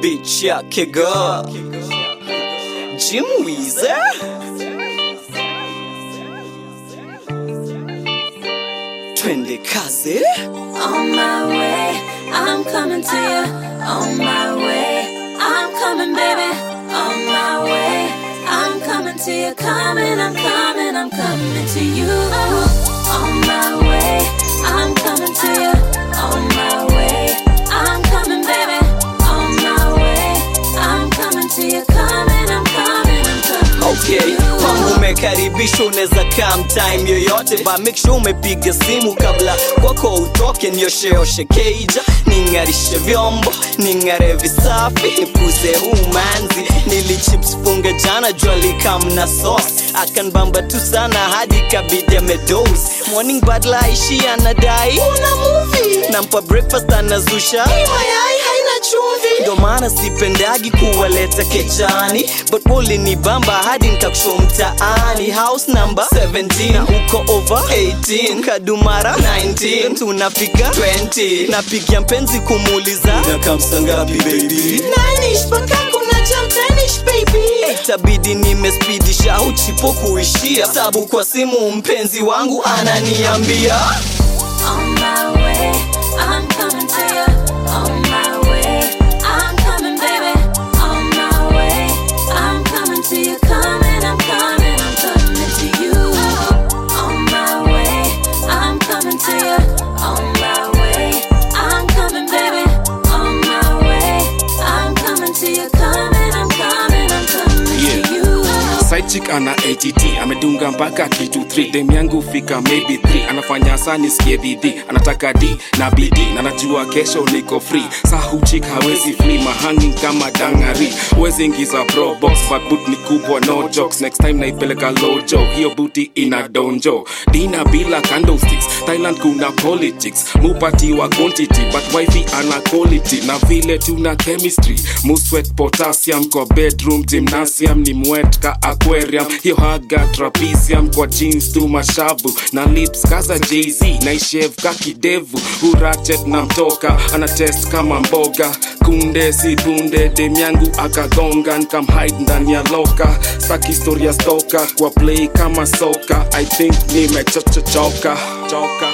bitch yake girl Jim Weezer twende kazi On my way, I'm coming to you. On my way, I'm coming, baby. On my way, I'm coming to you. Coming, I'm coming, I'm coming to you. On my way, I'm coming to you. On my way, I'm coming, baby. On my way, I'm coming to you. Coming, I'm coming, I'm coming to Okay, you. kwangu umekaribishwa, unaweza come time yoyote, but make sure umepiga simu kabla kwako utoke. Niosheoshe keija, ning'arishe vyombo, ning'are visafi, nipuze umanzi. Nilichips funga jana, jua likamna sauce, akanbamba tu sana hadi kabidi amedose. Morning badla aishi anadai una movie, nampa breakfast anazusha hii mayai haina chumvi, ndo maana sipendagi kuwaleta kechani, but woli ni bamba hadi nitakushow mtaani. House number 17 na uko over 18, Kadumara 19, tunafika 20, napigia mpenzi kumuuliza nakamsa ngapi baby, nanish mpaka kuna jam tanish baby, Eh, itabidi nimespidisha au chipo kuishia, sabu kwa simu mpenzi wangu ananiambia On my way, I'm coming to you. On my way, I'm coming, baby. On my way, I'm coming to you. Coming, I'm coming, I'm coming to you. On my way, I'm coming to you. On my way, I'm coming, baby. On my way, I'm coming to you. Coming, I'm coming, I'm coming Yeah. to you. Side chick ana ATT amedunga mpaka kitu 3 dem yangu fika maybe 3 anafanya saa nisikie bidii anataka D na BD na najua kesho niko free sahu chick hawezi flee mahanging kama dangari wezi ingiza pro box but boot ni kubwa no jokes next time naipeleka lojo hiyo booty ina donjo dina bila candlesticks Thailand kuna politics mupati wa quantity but wifi ana quality na vile tuna chemistry muswet potassium kwa bedroom gymnasium ni mwet ka aquarium hiyo haga trapezium kwa jeans tu mashavu na lips kaza jz naishev ka kidevu urachet na mtoka ana test kama mboga kunde si punde dem yangu akagonga nkamhide ndani ya loka sak historia stoka kwa play kama soka i think nimechochochoka choka